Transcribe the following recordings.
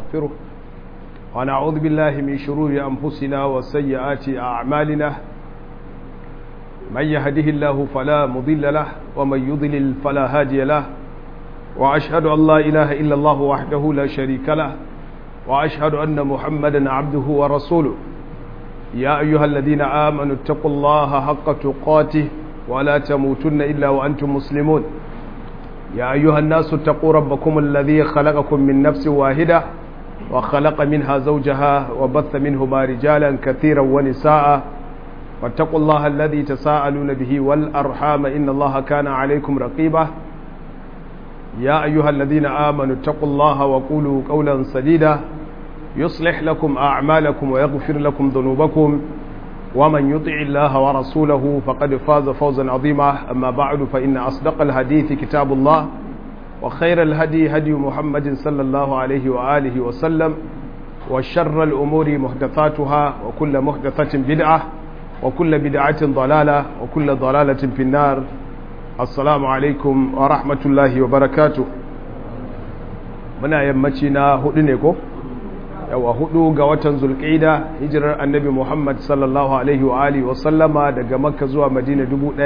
ونستغفره ونعوذ بالله من شرور أنفسنا وسيئات أعمالنا من يهده الله فلا مضل له ومن يضلل فلا هادي له وأشهد أن لا إله إلا الله وحده لا شريك له وأشهد أن محمدا عبده ورسوله يا أيها الذين آمنوا اتقوا الله حق تقاته ولا تموتن إلا وأنتم مسلمون يا أيها الناس اتقوا ربكم الذي خلقكم من نفس واحدة وخلق منها زوجها وبث منهما رجالا كثيرا ونساء واتقوا الله الذي تساءلون به والأرحام إن الله كان عليكم رقيبا يا أيها الذين آمنوا اتقوا الله وقولوا قولا سديدا يصلح لكم أعمالكم ويغفر لكم ذنوبكم ومن يطع الله ورسوله فقد فاز فوزا عظيما أما بعد فإن أصدق الحديث كتاب الله وخير الهدي هدي محمد صلى الله عليه وآله وسلم وشر الأمور محدثاتها وكل محدثة بدعة وكل بدعة ضلالة وكل ضلالة في النار السلام عليكم ورحمة الله وبركاته muna yammaci na hudu ne ko yawa hudu ga watan zulqaida hijirar annabi muhammad sallallahu alaihi wa alihi wa sallama daga makka zuwa madina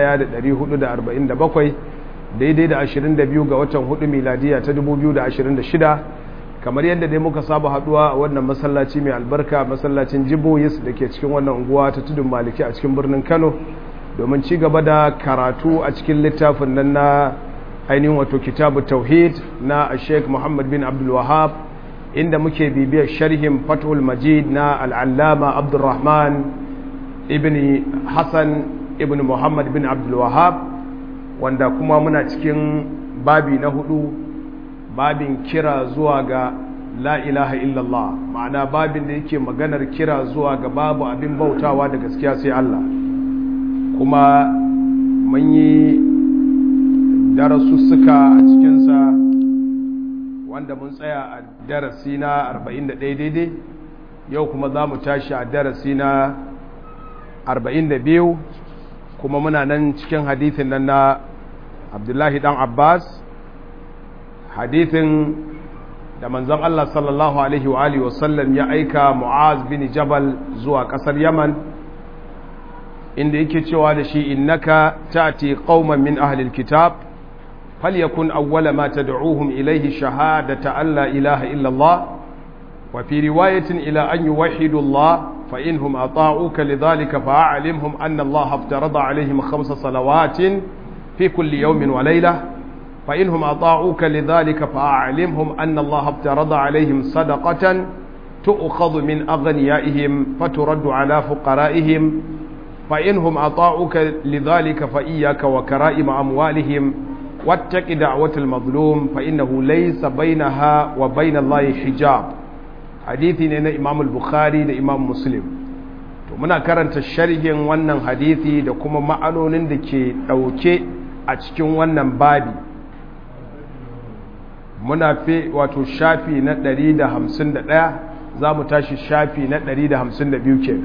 1447 daidai da 22 ga watan hudu miladiya ta 2026 kamar yadda dai muka saba haduwa a wannan masallaci mai albarka masallacin jiboyis da ke cikin wannan unguwa ta tudun maliki a cikin birnin kano domin ci gaba da karatu a cikin littafin nan na ainihin wato kitabu tauhid na sheikh muhammad bin abdul wahab inda muke bibiyar sharhin fathul majid na al'allama abdulrahman ibn hassan ibn muhammad bin abdul wahab wanda kuma muna cikin babi na hudu babin kira zuwa ga la ilaha illallah ma'ana babin da yake maganar kira zuwa ga babu abin bautawa da gaskiya sai Allah kuma mun yi darasussuka a cikinsa wanda mun tsaya a darasi na 41 daidai yau kuma za mu tashi a darasi na 42 kuma muna nan cikin hadithin nan na abdullahi dan abbas hadithin da manzon Allah sallallahu alaihi wa alihi wasallam ya aika mu'az bin jabal zuwa kasar yaman inda yake cewa da shi innaka ta'ti qauman min ahli alkitab falyakun awwala ma tad'uuhum ilayhi shahadata an la ilaha illa Allah wa fi riwayatin ila an yuwahhidu Allah fa inhum ata'uka lidhalika fa'alimhum anna Allah aftarada alayhim khamsa salawatin fi kulli yawmin wa laylah فإنهم أطاعوك لذلك فأعلمهم أن الله افترض عليهم صدقة تؤخذ من أغنيائهم فترد على فقرائهم فإنهم أطاعوك لذلك فإياك وكرائم أموالهم واتق دعوة المظلوم فإنه ليس بينها وبين الله حجاب حديثي نينا إمام البخاري دا إمام مسلم to muna karanta sharhin wannan hadisi da kuma ma'anonin da ke ɗauke a cikin wannan babi muna fi wato shafi na 151 za mu tashi shafi na 152 ke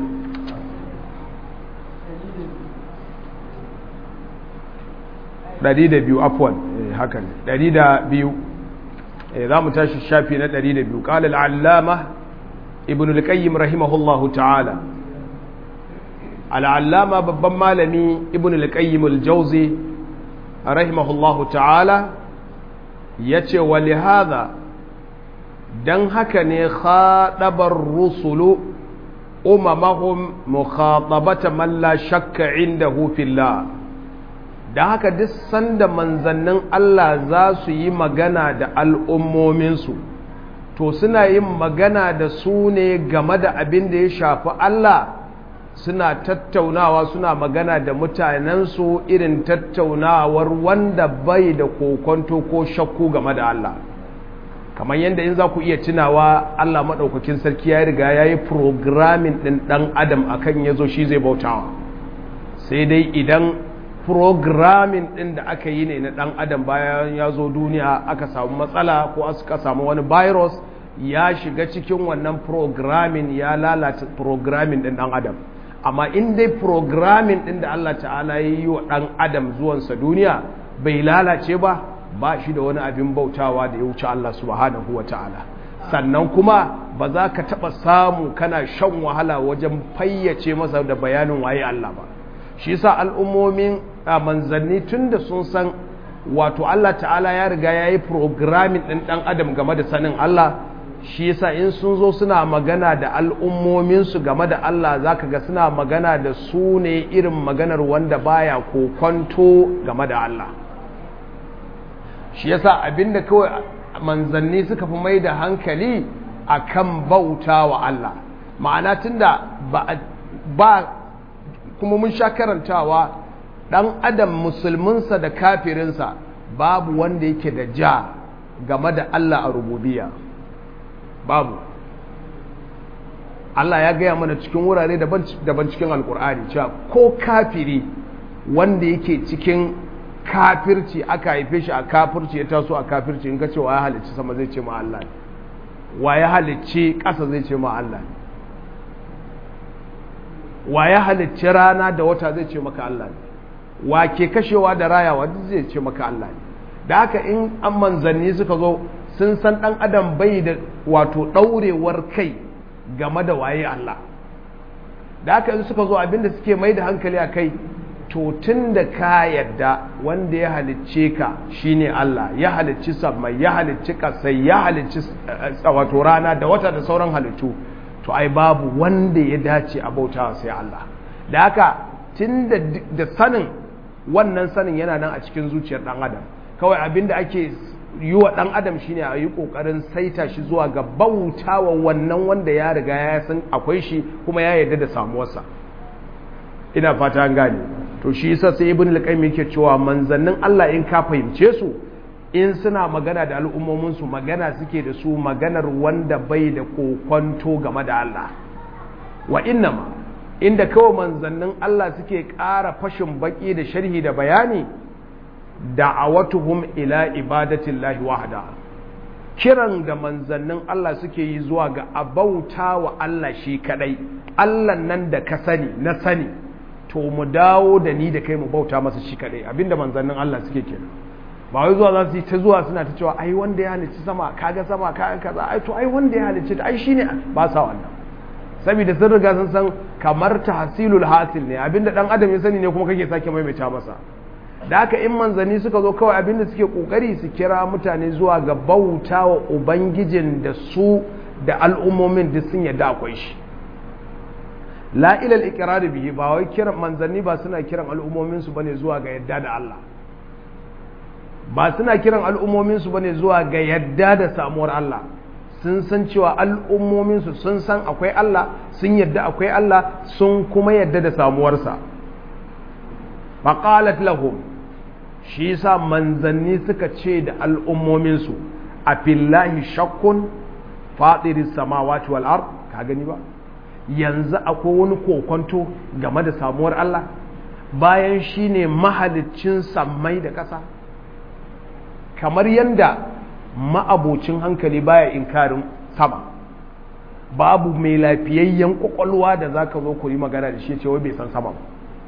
ɗari da biyu afuwan haka ne ɗari da biyu za mu tashi shafi na ɗari da biyu ƙalil allama ibn al-qayyim rahimahullahu ta'ala al'allama babban malami ibn al-qayyim al-jauzi rahimahullahu ta'ala ya ce wa lihada don haka ne haɗabar rusulu umamahum mukhatabata man la shakka indahu fillah da haka duk sanda manzannin Allah za su yi magana da al'ummominsu to suna yin magana da su ne game da abin da ya shafi Allah suna tattaunawa suna magana da mutanensu irin tattaunawar wanda bai da kokonto ko shakku game da Allah kamar yadda in za ku iya tunawa Allah maɗaukakin sarki ya riga ya yi programming ɗin ɗan adam akan ya zo shi zai bautawa sai dai idan programming ɗin da aka yi ne na ɗan adam bayan ya zo duniya aka samu matsala ko aka samu wani virus ya shiga cikin wannan programming ya lalata programming ɗin ɗan adam amma in dai programming ɗin da Allah ta'ala ya yi wa ɗan adam zuwansa duniya bai lalace ba ba shi da wani abin bautawa da ya wuce Allah subhanahu wa ta'ala sannan kuma ba za ka taɓa samu kana shan wahala wajen fayyace masa da bayanin waye Allah ba shi sa al'ummomin a manzanni tun da sun san wato Allah ta'ala ya riga ya yi programming ɗin ɗan adam game da sanin Allah shi yasa in sun zo suna magana da al'ummominsu game da Allah za ka ga suna magana da su ne irin maganar wanda baya kokonto game da Allah shi yasa abinda kawai manzanni suka fi mai da hankali a kan bauta wa Allah ma'ana tunda ba, ba kuma mun sha karantawa ɗan adam musulminsa da kafirinsa babu wanda yake da ja game da Allah a rububiya babu Allah ya gaya mana cikin wurare daban cikin alkur'ani cewa ko kafiri wanda yake cikin kafirci aka haife shi a kafirci ya taso a kafirci in ka ce wa ya halicci sama zai ce ma Allah wa ya halicci ƙasa zai ce ma Allah wa ya halicci rana da wata zai ce maka Allah ne wa ke kashewa da rayawa duk zai ce maka Allah ne da haka in an manzanni suka zo sun san ɗan adam bai da wato ɗaurewar kai game da waye Allah da haka in suka zo abinda suke mai da hankali a kai to tun da ka yadda wanda ya halicce ka shine Allah ya halicci sammai ya halicci kasai ya halicci wato rana da wata da sauran halittu to ai babu wanda ya dace a bauta sai Allah da haka tun da sanin wannan sanin yana nan a cikin zuciyar ɗan adam kawai abinda ake yi wa ɗan adam shine a yi ƙoƙarin saita shi zuwa ga bautawa wannan wanda ya riga ya san akwai shi kuma ya yarda da samuwarsa ina fata an gane to shi yasa sai ibn al-qayyim yake cewa manzannin Allah in ka fahimce su in suna magana da al'ummomin su magana suke da su maganar wanda bai da kokonto game da Allah wa innama inda kawai manzannin Allah suke ƙara fashin baki da sharhi da bayani da'awatuhum ila ibadatillahi wahda kiran da manzannin Allah suke yi zuwa ga abauta wa Allah shi kadai Allah nan da ka sani na sani to mu dawo da ni da kai mu bauta masa shi kadai abinda manzannin Allah suke kenan ba wai zuwa za su yi ta zuwa suna ta cewa ai wanda ya halicci sama kaga sama kaga kaza ai to ai wanda ya halicci ta ai shine ba sa wannan saboda sun riga sun san kamar tahsilul hasil ne abinda dan adam ya sani ne kuma kake sake maimaita masa da haka in manzanni suka zo kawai abinda suke kokari su kira mutane zuwa ga bauta wa ubangijin da su da al'ummomin duk sun yadda akwai shi la ilal iqrar bihi ba wai kiran manzanni ba suna kiran al'ummomin su bane zuwa ga yadda da Allah ba suna kiran al'ummomin su bane zuwa ga yadda da samuwar Allah sun san cewa al'ummomin su sun san akwai Allah sun yadda akwai Allah sun kuma yadda da samuwarsa faqalat lahum shi yasa manzanni suka ce da al'ummomin su a fillahi shakkun fatiris samawati wal ard ka gani ba yanzu akwai wani kokonto game da samuwar Allah bayan shi ne mahaliccin sammai da ƙasa kamar yadda ma'abocin hankali baya inkarin sama babu mai lafiyayyen ƙwaƙwalwa da za ka zo ku yi magana da shi cewa bai san sama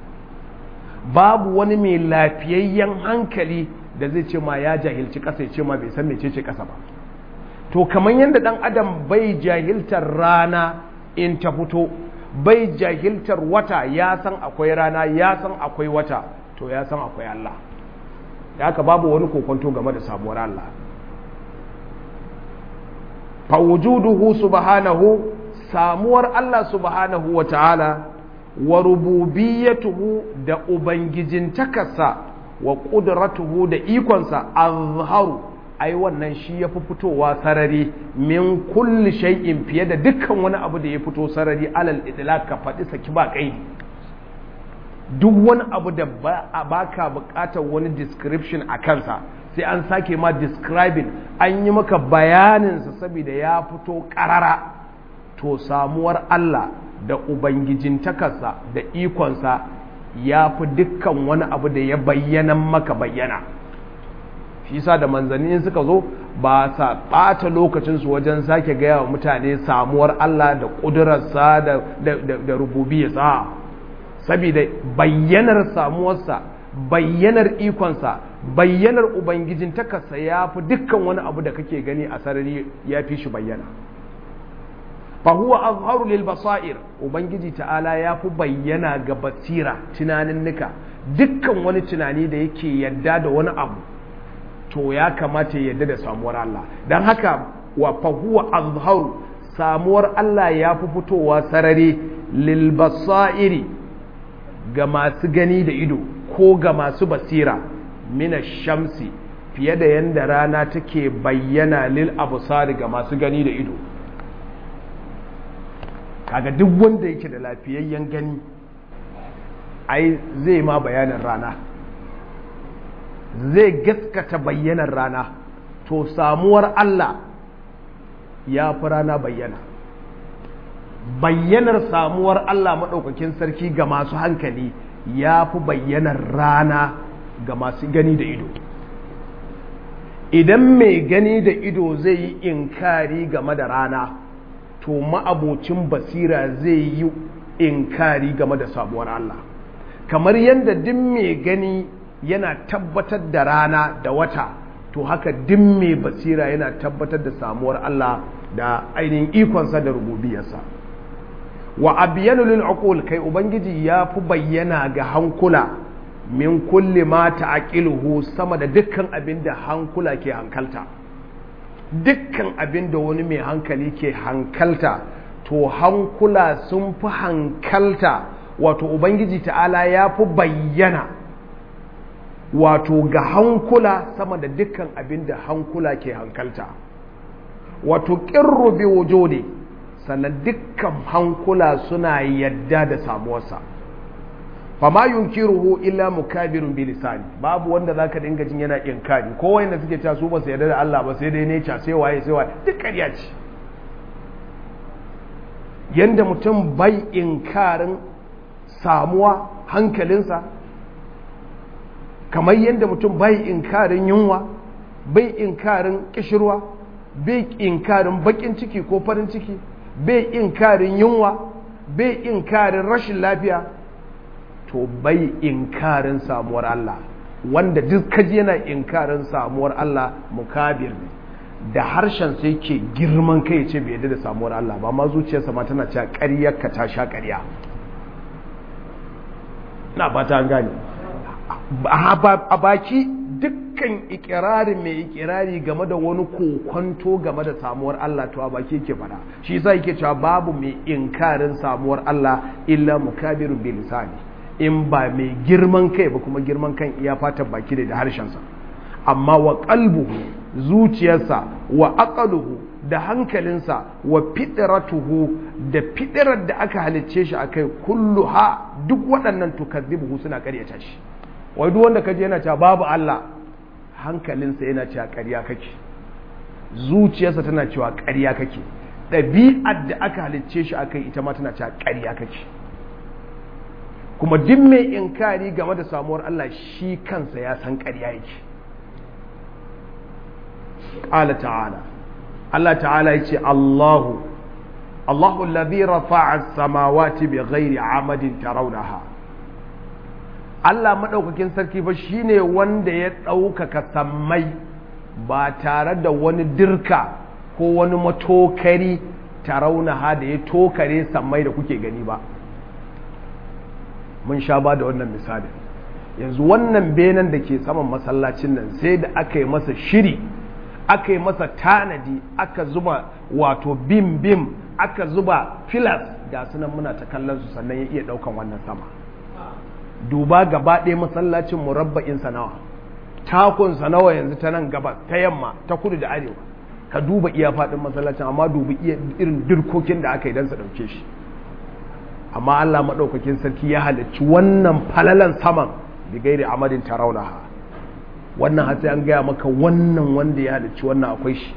babu wani mai lafiyayyen hankali da zai ce ma ya jahilci ƙasa ya ce ma bai san mecece ƙasa ba to kamar yadda ɗan adam bai jahiltar rana in ta fito bai jahiltar wata ya san akwai rana ya san akwai wata to ya san akwai Allah da haka babu wani kokonto game da samuwar Allah fawujuduhu subhanahu samuwar Allah subhanahu wa ta'ala wa rububiyyatuhu da ubangijin takasa wa ƙudratuhu da ikonsa azharu ai wannan shi ya fi fitowa sarari min kulli shay'in fiye da dukkan wani abu da ya fito sarari alal idlaq ka faɗi saki ba kai duk wani abu da ba ka buƙatar wani description a kansa sai an sake ma describing an yi maka bayaninsa saboda ya fito ƙarara to samuwar Allah da ubangijin takarsa da ikonsa ya fi dukkan wani abu da ya bayyana maka bayyana shi sa da manzanni suka zo ba sa ɓata lokacinsu wajen sake gaya wa mutane samuwar Allah da ƙudurarsa da rububiyarsa saboda bayyanar samuwarsa bayyanar ikonsa bayyanar ubangijin takasa ya fi dukkan wani abu da kake gani a sarari ya fi shi bayyana fahuwa azharu lil basair ubangiji ta'ala ya fi bayyana ga basira tunaninnika dukkan wani tunani da yake yadda da wani abu to ya kamata ya yadda da samuwar Allah don haka wa fahuwa azharu samuwar Allah ya fi fitowa sarari lil basairi ga masu gani da ido ko ga masu basira mina shamsi fiye da yadda rana take bayyana lil abusari ga masu gani da ido kaga duk wanda yake da lafiyayyen gani ai zai ma bayanin rana zai gaskata bayyanar rana to samuwar Allah ya fi rana bayyana bayyanar samuwar Allah maɗaukakin sarki ga masu hankali ya fi bayyanar rana ga masu gani da ido idan mai gani da ido zai yi inkari game da rana to ma'abocin basira zai yi inkari game da samuwar Allah kamar yadda duk mai gani yana tabbatar da rana da wata to haka duk mai basira yana tabbatar da samuwar Allah da ainihin ikonsa da rububiyarsa wa abiyanu lil uqul kai ubangiji ya fi bayyana ga hankula min kulli ma ta'qiluhu sama da dukkan abin da hankula ke hankalta dukkan abin da wani mai hankali ke hankalta to hankula sun fi hankalta wato ubangiji ta'ala ya fi bayyana wato ga hankula sama da dukkan abin da hankula ke hankalta wato ƙirru bi wujudi sannan dukkan hankula suna yadda da samuwarsa fama yunkiruhu illa mukabirun bi lisani babu wanda zaka dinga jin yana inkari ko wanda suke cewa su ba su yarda da Allah ba sai dai nature sai waye sai waye duk ƙarya ce yanda mutum bai inkarin samuwa hankalinsa kamar yadda mutum bai inkarin yunwa bai inkarin kishirwa bai inkarin bakin ciki ko farin ciki bai inkarin yunwa bai inkarin rashin lafiya to bai inkarin samuwar Allah wanda duk kaji yana inkarin samuwar Allah mukabir ne da harshen sai ke girman kai ce bai yadda da samuwar Allah ba ma zuciyarsa ma tana cewa ƙaryar ka ta sha ƙarya na fata an gane a baki dukkan ikirarin mai ikirari game da wani kokonto game da samuwar Allah to a baki yake fada shi yasa yake cewa babu mai inkarin samuwar Allah illa mukabirun bil lisani in ba mai girman kai ba kuma girman kan iya fatan baki da harshensa amma wa qalbuhu zuciyarsa wa aqaluhu da hankalinsa wa fitratuhu da fitrar da aka halicce shi akai kulluha duk waɗannan tukazzibuhu suna ƙaryata shi wai duk wanda kaje yana cewa babu Allah hankalinsa yana cewa ƙarya kake zuciyarsa tana cewa ƙarya kake ɗabi'ar da aka halicce shi akai ita ma tana cewa ƙarya kake kuma duk mai inkari game da samuwar Allah shi kansa ya san ƙarya yake ƙala ta'ala Allah ta'ala yace Allahu Allahu alladhi rafa'a as-samawati bighairi 'amadin tarawnaha Allah maɗaukakin sarki ba shi ne wanda ya ɗaukaka sammai ba tare da wani dirka ko wani matokari taraunaha da ya tokare sammai da kuke gani ba mun sha ba da wannan misali yanzu wannan benen da ke saman masallacin nan sai da aka yi masa shiri aka yi masa tanadi aka zuba wato bim bim aka zuba filas ga sunan muna ta kallon su sannan ya iya ɗaukan wannan sama duba gaba ɗaya masallacin murabba'in nawa takun nawa yanzu ta nan gabas ta yamma ta kudu da arewa ka duba iya faɗin masallacin amma dubi irin dirkokin da aka yi don su ɗauke shi amma Allah maɗaukakin sarki ya halicci wannan falalan saman da gairi amadin taraunaha wannan hatsi an gaya maka wannan wanda ya halicci wannan akwai shi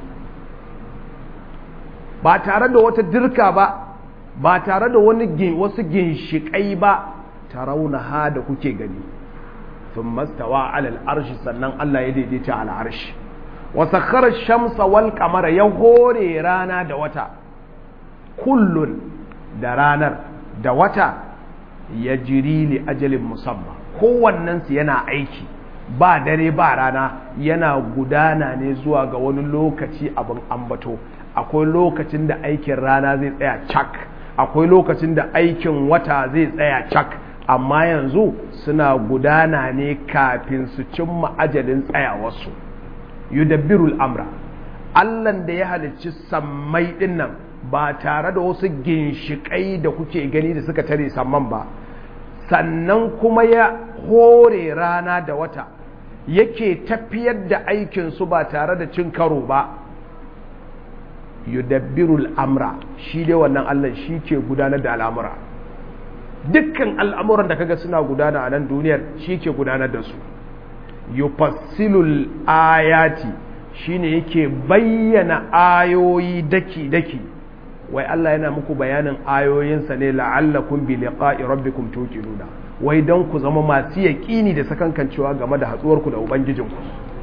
ba tare da wata dirka ba ba tare da wani wasu ginshiƙai ba tarawunaha da kuke gani sun mastawa alal arshi sannan Allah ya daidaita al arshi wa sakhara shamsa wal qamara ya hore rana da wata kullun da ranar da wata ya jiri li ajalin musamma kowannensu yana aiki ba dare ba rana yana gudana ne zuwa ga wani lokaci abin ambato akwai lokacin da aikin rana zai tsaya cak akwai lokacin da aikin wata zai tsaya cak amma yanzu suna gudana ne kafin su cimma ajalin tsayawarsu yudabbirul amra allan da ya halicci sammai dinnan ba tare da wasu ginshiƙai da kuke gani da suka tare samman ba sannan kuma ya hore rana da wata yake tafiyar da aikinsu ba tare da cin karo ba yudabbirul amra shi dai wannan Allah shi ke gudanar da al'amura dukkan al'amuran da kaga suna gudana a nan duniyar shi ke gudanar da su yufassilul ayati shine yake bayyana ayoyi daki-daki wai Allah yana muku bayanin ayoyinsa ne la'allakum bi liqa'i rabbikum tuqinuna wai don ku zama masu yaƙini da sakankancewa game da hatsuwarku da ubangijinku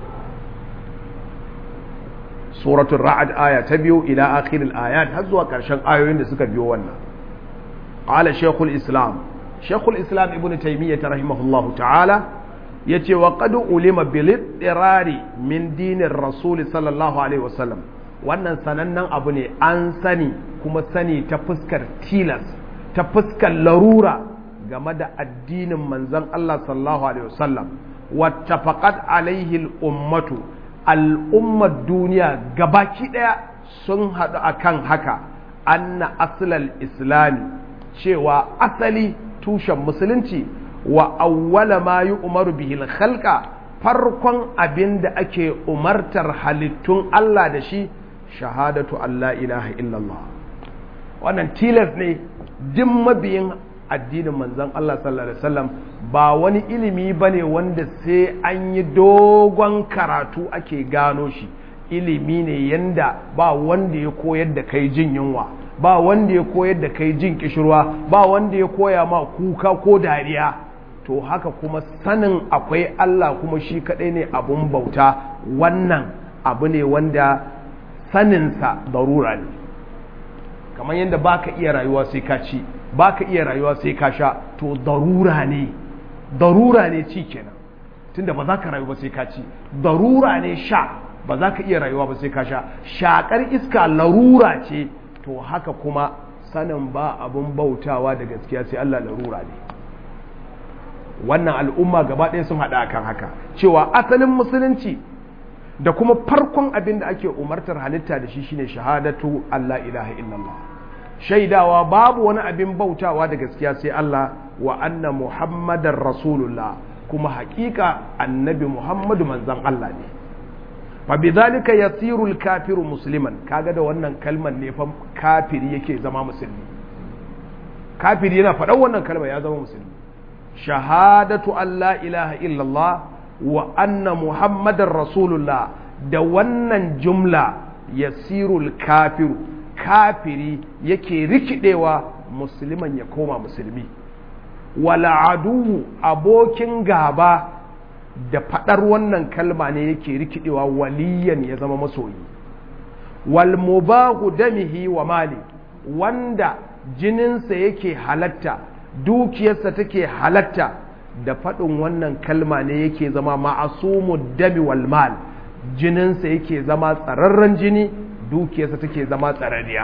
suratul ra'ad aya ta biyu ila akhiril ayat har zuwa ƙarshen ayoyin da suka biyo wannan qala shaykhul islam shaykhul islam ibnu taymiyyah rahimahullahu ta'ala yace wa qad ulima bil ittirari min dinir rasul sallallahu alaihi wasallam wannan sanannen abu ne an sani kuma sani ta fuskar tilas ta fuskar larura game da addinin manzon Allah sallallahu alaihi wasallam wattafaqat alaihi al-ummatu al'ummar duniya gabaki daya sun haɗu akan haka anna aslal islami cewa asali tushen musulunci wa awwala ma yi umaru bihil khalqa farkon abin da ake umartar halittun Allah da shi shahadatu Allah ilaha illallah wannan tilas ne jin mabiyin addinin manzon Allah sallallahu alaihi wasallam ba wani ilimi bane wanda sai an yi dogon karatu ake gano shi ilimi ne yanda ba wanda ya koyar da kai jin yunwa ba wanda ya koyar da kai jin kishirwa ba wanda ya koya ma kuka ko dariya to haka kuma sanin akwai Allah kuma shi kadai ne abun bauta wannan abu ne wanda saninsa darura ne kamar yadda baka iya rayuwa sai ka ci baka iya rayuwa sai ka sha to darura ne darura ne ci kenan tunda ba za ka rayu ba sai ka ci darura ne sha ba za ka iya rayuwa ba sai ka sha shakar iska larura ce to haka kuma sanin ba abun bautawa da gaskiya sai Allah larura ne wannan al'umma gaba ɗaya sun haɗa kan haka cewa asalin musulunci da kuma farkon abin da ake umartar halitta da shi shine shahadatu Allah ilaha illallah shaidawa babu wani abin bautawa da gaskiya sai Allah wa anna muhammadar rasulullah kuma hakika annabi muhammadu manzan Allah ne fa bidhalika yasiru al-kafiru musliman kaga da wannan kalmar ne fa kafiri yake zama musulmi kafiri yana faɗan wannan kalmar ya zama musulmi shahadatu Allah ilaha illallah wa anna muhammadar rasulullah da wannan jumla yasirul kafiru kafiri yake rikidewa musulman ya koma musulmi wala aduwu abokin gaba da fadar wannan kalma ne yake rikidewa waliyan ya zama masoyi wal mubahu damihi wa mali wanda jininsa yake halatta dukiyarsa take halatta da faɗin wannan kalma ne yake zama ma'asumu dami wal mal jininsa yake zama tsararren jini dukiyarsa take zama tsararriya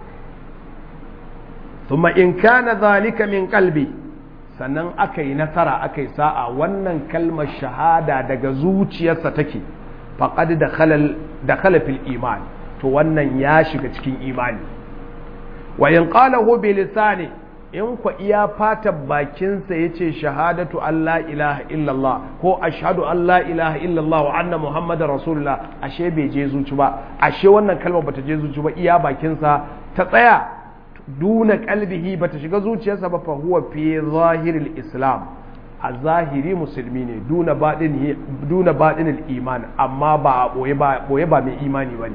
thumma in kana zalika min qalbi sannan aka yi nasara aka yi sa'a wannan kalmar shahada daga zuciyarsa take faqad dakhala fil iman to wannan ya shiga cikin imani wa in qalahu bi lisani in kwa iya fatan bakinsa ya ce shahadatu Allah ilaha illallah ko ashhadu Allah ilaha illallah wa anna muhammadar rasulullah ashe bai je zuci ba ashe wannan kalmar bata je zuci ba iya bakinsa ta tsaya duna kalbihi bata shiga zuciyarsa ba fa huwa fi zahiril islam a zahiri musulmi ne duna baɗin duna baɗinil iman amma ba a boye ba boye ba mai imani bane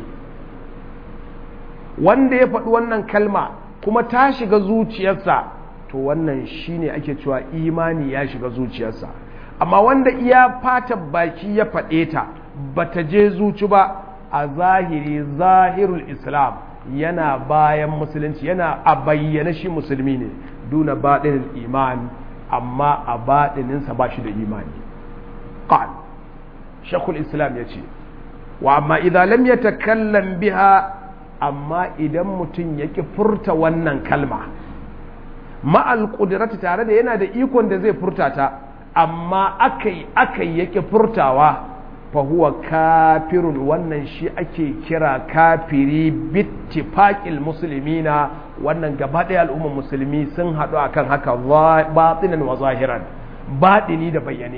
wanda ya faɗi wannan kalma kuma ta shiga zuciyarsa to wannan shine ake cewa imani ya shiga zuciyarsa amma wanda iya fatan baki ya faɗe ta bata je zuci ba a zahiri zahirul islam yana bayan musulunci yana a bayyana shi musulmi ne duna baɗin iman amma a baɗininsa ba shi da imani qal shakul islam ya ce wa amma idan lam yatakallam biha amma idan mutum ya ki furta wannan kalma ma'al ƙudirati tare da yana da ikon da zai furta ta amma akai akai yake furtawa fa huwa kafirun wannan shi ake kira kafiri bittifaqil muslimina wannan gaba ɗaya al'ummar musulmi sun haɗu akan haka batinan wa zahiran baɗini da bayyane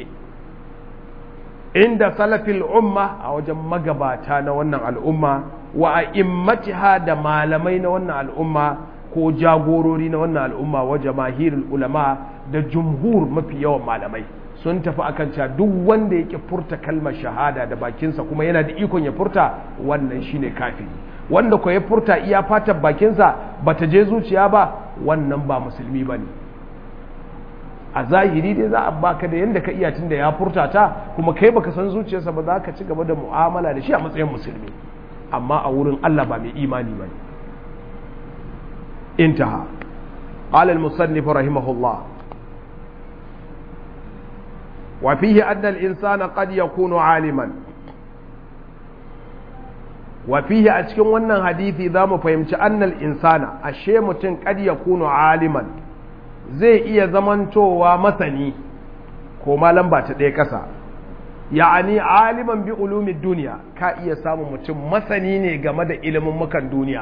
inda salafil umma a wajen magabata na wannan al'umma wa a immatiha da malamai na wannan al'umma ko jagorori na wannan al'umma wa jamahirul ulama da jumhur mafi yawan malamai sun tafi akan cewa duk wanda yake furta kalmar shahada da bakinsa kuma yana da ikon ya furta wannan shine kafiri wanda ko ya furta iya fatan bakinsa bata je zuciya ba wannan ba musulmi bane a zahiri dai za a baka da yanda ka iya tunda ya furta ta kuma kai baka san zuciyarsa ba za ka ci gaba da mu'amala da shi a matsayin musulmi amma a wurin Allah ba mai imani bane انتهى قال المصنف رحمه الله وفيه أن الإنسان قد يكون عالما وفيه أتكون ونن حديثي ذا مفهمت أن الإنسان الشيء متن قد يكون عالما zai iya zamantowa masani ko malam ba ta ɗaya ƙasa ya'ani aliman bi ulumin duniya ka iya samun mutum masani ne game da ilimin mukan duniya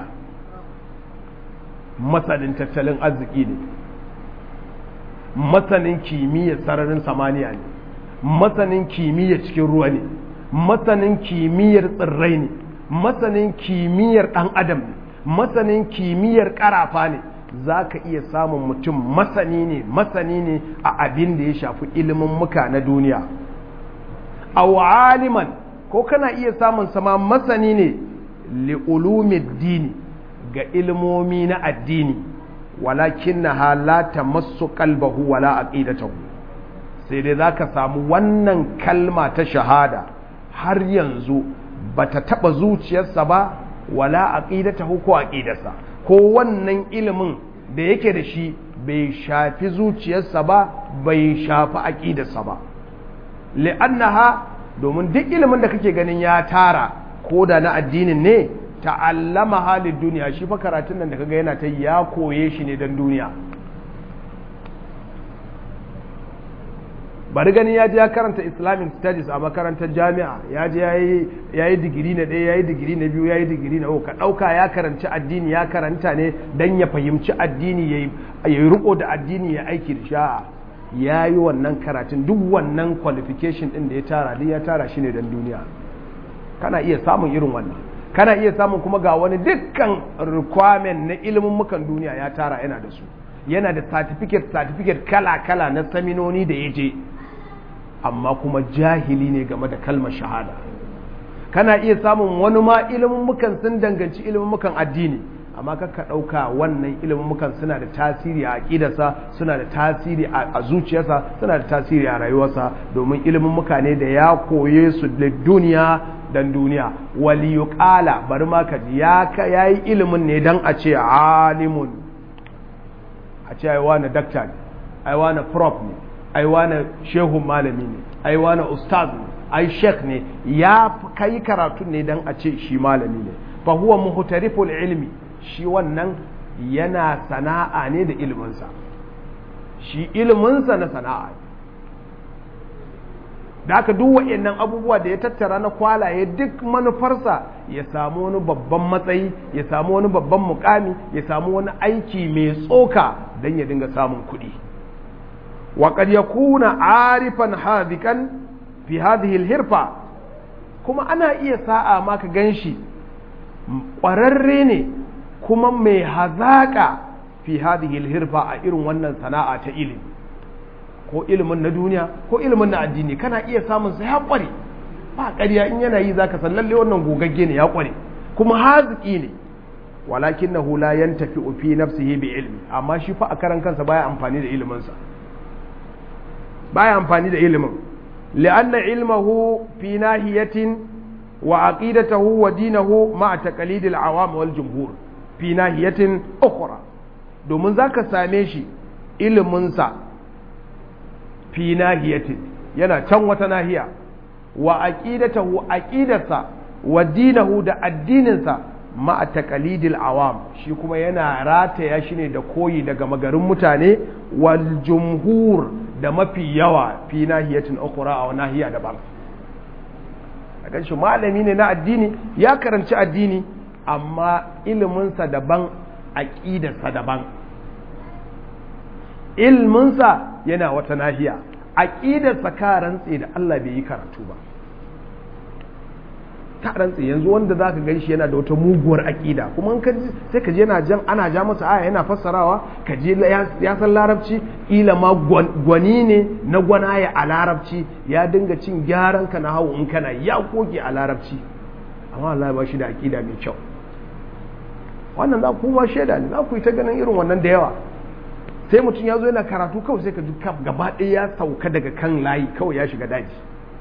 masanin tattalin arziki ne masanin kimiyyar sararin samaniya ne masanin kimiyyar cikin ruwa ne masanin kimiyyar tsirrai ne masanin kimiyyar ɗan adam ne masanin kimiyyar ƙarafa ne za ka iya samun mutum masani ne masani ne a abin da ya shafi ilimin muka na duniya a aliman ko kana iya samun sama masani ne li'ulumid dini ga ilmomi na addini walakin na halata masu kalbahu wala aqidatahu sai dai za ka samu wannan kalma ta shahada har yanzu ba ta taɓa zuciyarsa ba wala aqidatahu ko aqidarsa ko wannan ilimin da yake da shi bai shafi zuciyarsa ba bai shafi aqidarsa ba li'annaha domin duk ilimin da kake ganin ya tara ko da na addinin ne ta'allama halin duniya shi fa karatun nan da kaga yana ta ya koye shi ne don duniya bari gani ya je ya karanta islamic studies a makarantar jami'a ya je ya yi digiri na ɗaya ya yi digiri na biyu ya yi digiri na uku ka ɗauka ya karanci addini ya karanta ne don ya fahimci addini ya yi riko da addini ya aiki da sha'a ya yi wannan karatun duk wannan qualification ɗin da ya tara duk ya tara shi ne don duniya kana iya samun irin wannan kana iya samun kuma ga wani dukkan requirement na ilimin mukan duniya ya tara yana da su yana da certificate certificate kala-kala na saminoni da ya je amma kuma jahili ne game da kalmar shahada kana iya samun wani ma ilimin mukan sun danganci ilimin mukan addini amma ka ɗauka wannan ilimin mukan suna da tasiri a aƙidarsa suna da tasiri a zuciyarsa suna da tasiri a rayuwarsa domin ilimin muka ne da ya koye su da duniya dan duniya wali yuqala bari ma ka ya yayi ilimin ne dan a ce alimun a ce ai wani dakta ne ai wani prof ne ai wani shehun malami ne ai wani ustaz ne ai sheikh ne ya kai karatu ne dan a ce shi malami ne fa huwa muhtariful ilmi shi wannan yana sana'a ne da iliminsa shi iliminsa na sana'a da aka duk waɗannan abubuwa da ya tattara na kwalaye duk manufarsa ya samu wani babban matsayi ya samu wani babban mukami ya samu wani aiki mai tsoka don ya dinga samun kuɗi waƙar ya kuna arifan hazikan fi hadhihi hirfa kuma ana iya sa'a maka ganshi ƙwararre ne kuma mai hazaƙa fi hadhihi hirfa a irin wannan sana'a ta ilimi ko ilimin na duniya ko ilimin na addini kana iya samun sa ya kware ba ƙarya in yana yi zaka san lalle wannan gogagge ne ya kware kuma haziki ne walakinahu la yantafi fi nafsihi bi ilmi amma shi fa a karan kansa baya amfani da ilimin sa baya amfani da ilimin li'anna ilmahu fi nahiyatin wa aqidatahu wa dinahu ma'a taqlid al-awam wal jumhur fi nahiyatin ukhra domin zaka same shi ilimin sa fi nahiyatin yana can wata nahiya wa aqidatahu aqidarsa wa dinahu da addininsa ma'a taqalidil awam shi kuma yana rataya shi ne da koyi daga magarin mutane wal jumhur da mafi yawa fi nahiyatin ukhra a nahiya daban a ganshi malami ne na addini ya karanci addini amma iliminsa daban aqidarsa daban ilminsa yana wata nahiya aqidarsa ka rantse da Allah bai yi karatu ba ta rantse yanzu wanda zaka gan shi yana da wata muguwar aƙida kuma in ka sai ka je yana jan ana ja masa aya yana fassarawa ka je ya san larabci ila ma gwani ne na gwanaya a larabci ya dinga cin gyaran ka na hawo in kana ya koke a larabci amma Allah ba shi da aƙida mai kyau wannan za ku ba shaida ne za ku yi ta ganin irin wannan da yawa sai mutum ya zo yana karatu kawai sai ka ji gaba ɗaya ya sauka daga kan layi kawai ya shiga daji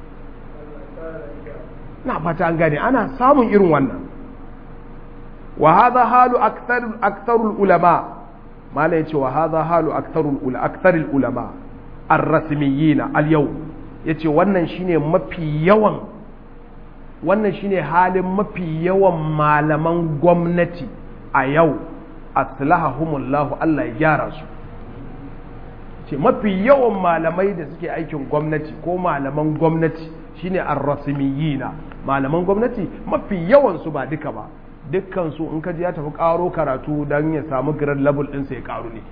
na fata an gane ana samun irin wannan wa hadha halu aktharul ulama mala yace wa hadha halu aktharul ula aktharul ulama ar-rasmiyyin al-yau yace wannan shine mafi yawan wannan shine halin mafi yawan malaman gwamnati a yau aslahahumullahu Allah ya gyara su ce mafi yawan malamai da suke aikin gwamnati ko malaman gwamnati shine ar-rasmiyina malaman gwamnati mafi yawan su ba duka ba dukkan su in ka ji ya tafi karo karatu dan ya samu grade level din sai ya karu ne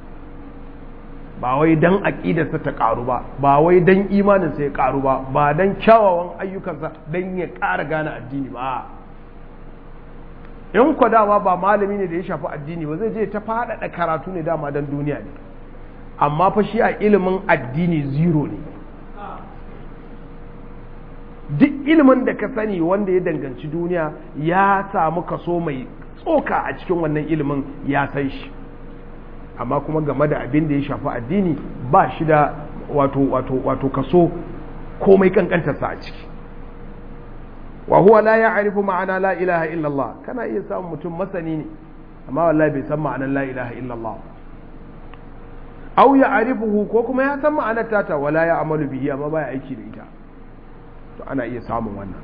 ba wai dan aqidarsa ta karu ba ba wai dan imanin sa ya karu ba ba dan kyawawan ayyukansa dan ya ƙara gane addini ba in kwa dama ba malami ne da ya shafi addini ba zai je ta faɗaɗa karatu ne dama dan duniya ne amma fa shi a ilimin addini zero ne duk ilimin da ka sani wanda ya danganci duniya ya samu kaso mai tsoka a cikin wannan ilimin ya san shi amma kuma game da abin da ya shafi addini ba shi da wato wato wato kaso komai kankantarsa a ciki wa huwa la ya'rifu ma'ana la ilaha illallah kana iya samun mutum masani ne amma wallahi bai san ma'anar la ilaha illallah aw ya'rifuhu ko kuma ya san ma'anar tata wala ya amalu bihi amma baya aiki da ita to ana iya samun wannan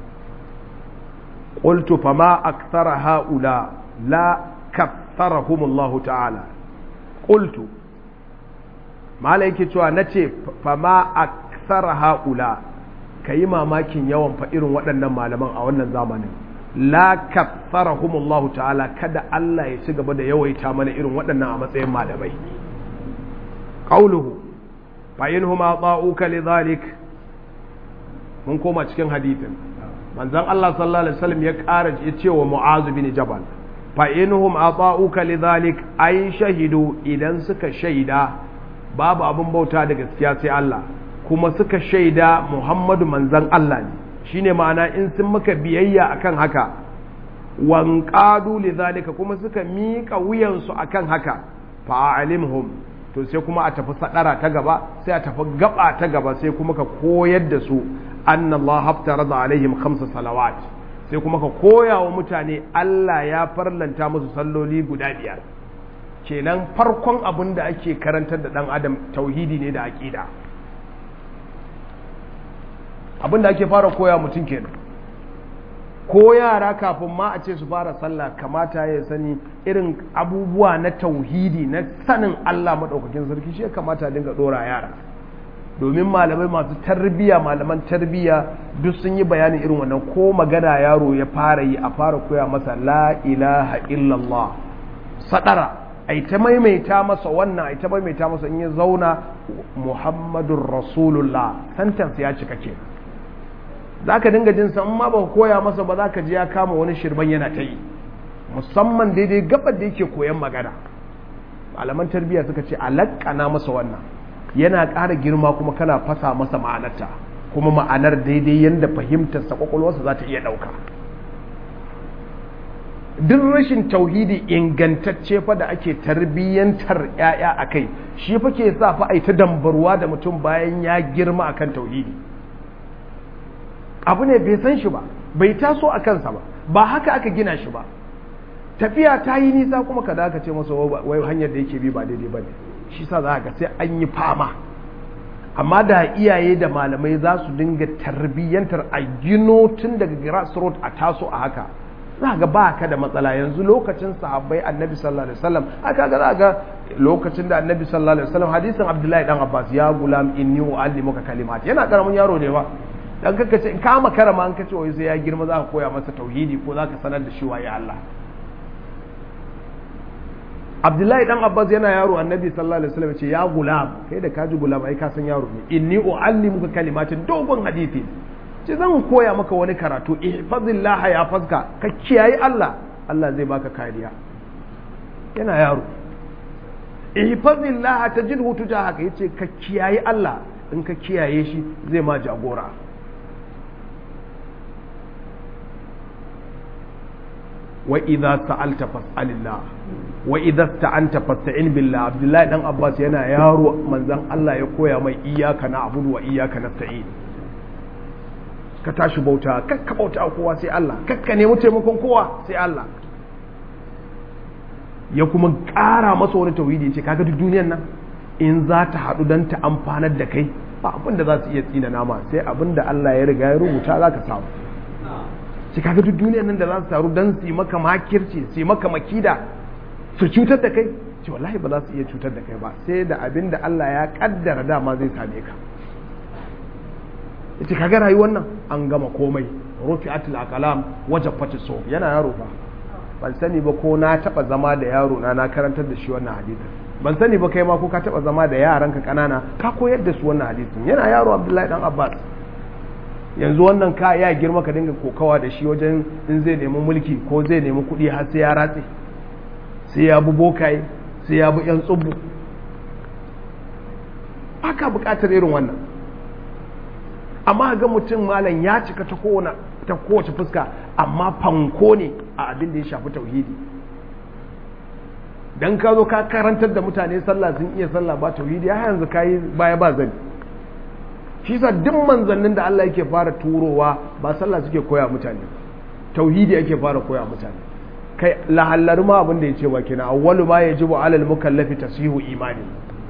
qultu fama akthara haula la katharahum Allah ta'ala qultu mala yake cewa nace fama akthara haula kayi mamakin yawan fa irin waɗannan malaman a wannan zamanin la katharahum Allah ta'ala kada Allah ya ci gaba da yawaita mana irin waɗannan a matsayin malamai qawluhu fa inhum ata'uka lidhalik mun koma cikin hadithin manzon Allah sallallahu alaihi wasallam ya ƙara ya ce wa Mu'az bin Jabal fa inhum ata'uka lidhalik ay shahidu idan suka shaida babu abin bauta da gaskiya sai Allah kuma suka shaida Muhammadu manzon Allah ne shine ma'ana in sun maka biyayya akan haka wanqadu lidhalika kuma suka miƙa wuyansu akan haka fa alimhum to sai kuma a tafi sadara ta gaba sai a tafi gaba ta gaba sai kuma ka koyar da su anna Allah haftarada alaihim khamsa salawat sai kuma ka koya wa mutane Allah ya farlanta musu salloli guda biyar kenan farkon abin da ake karantar da dan adam tauhidi ne da aqida abin da ake fara koya mutum kenan ko yara kafin ma a ce su fara sallah kamata ya sani irin abubuwa na tauhidi na sanin Allah maɗaukakin sarki shi ya kamata dinga ɗora yara domin malamai masu tarbiya malaman tarbiya duk sun yi bayanin irin wannan ko magana yaro ya fara yi a fara koya masa la ilaha illallah sadara ai ta maimaita masa wannan ai ta maimaita masa in ya zauna muhammadun rasulullah sentence ya cika ke za ka dinga jin san ma ba koya masa ba za ka ji ya kama wani shirban yana ta yi musamman daidai gabar da yake koyan magana malaman tarbiyya suka ce alakana masa wannan yana ƙara girma kuma kana fasa masa ma'anarta kuma ma'anar daidai yadda fahimtarsa kwakwalwarsa za ta iya ɗauka duk rashin tauhidi ingantacce fa da ake tarbiyyantar 'ya'ya a kai shi fa ke sa fa a ta dambarwa da mutum bayan ya girma akan tauhidi abu ne bai san shi ba bai taso a kansa ba ba haka aka gina shi ba tafiya ta yi nisa kuma ka daga ce masa wai hanyar da yake bi ba daidai ba ne shi sa za ga sai an yi fama amma da iyaye da malamai za su dinga tarbiyyantar a gino tun daga grassroot a taso a haka za ga ba ka da matsala yanzu lokacin sahabbai annabi sallallahu alaihi wasallam aka ga za ga lokacin da annabi sallallahu alaihi wasallam hadisin abdullahi dan abbas ya gulam inni uallimuka kalimat yana karamin yaro ne ba dan kaka ce in ka makara ma an kace wai sai ya girma za ka koya masa tauhidi ko za ka sanar da shi waye Allah Abdullahi dan Abbas yana yaro Annabi sallallahu alaihi wasallam ce ya gulam kai da kaji gulam ai ka san yaro ne inni uallimuka kalimatin dogon hadisi ce zan koya maka wani karatu ihfazillah ya fazka ka kiyaye Allah Allah zai baka kariya yana yaro ihfazillah tajidhu tujahaka yace ka kiyaye Allah in ka kiyaye shi zai ma jagora wa idza sa'alta fas'alillah wa idza sta'anta fasta'in billah abdullahi dan abbas yana yaro manzon Allah ya koya mai iyyaka na'budu wa iyyaka nasta'in ka tashi bauta kakka bauta kowa sai Allah kakka nemi taimakon kowa sai Allah ya kuma ƙara masa wani tauhidi ya ce kaga duk duniyar nan in za ta haɗu don ta amfanar da kai ba abin da za su iya tsina nama sai abin da Allah ya riga ya rubuta za ka samu shi kaga duk duniyar nan da za su taru don su yi maka makirci su yi maka makida su cutar da kai ce wallahi ba za su iya cutar da kai ba sai da abin da Allah ya kaddara dama zai same ka yace kaga rayuwar nan an gama komai rufi'atul aqlam wajaffat as yana yaro fa ban sani ba ko na taba zama da yaro na na karantar da shi wannan hadisi ban sani ba kai ma ko ka taba zama da yaranka kanana ka koyar da su wannan hadisin yana yaro Abdullahi dan Abbas yanzu wannan ka ya girma ka dinga kokawa da shi wajen in zai nemi mulki ko zai nemi kuɗi har sai ya ratse sai ya bu bokaye sai ya bu yan tsubu aka buƙatar irin wannan amma ga mutum malam ya cika ta kowane ta kowace fuska amma fanko ne a abin da ya shafi tauhidi dan ka zo ka karantar da mutane sallah sun iya sallah ba tauhidi ya yanzu kayi baya ba zani shi sa duk manzannin da Allah yake fara turowa ba sallah suke koya mutane tauhidi yake fara koya mutane kai lahallari ma abin da ya ce wa kenan awwalu ma yajibu alal mukallafi tasihu imani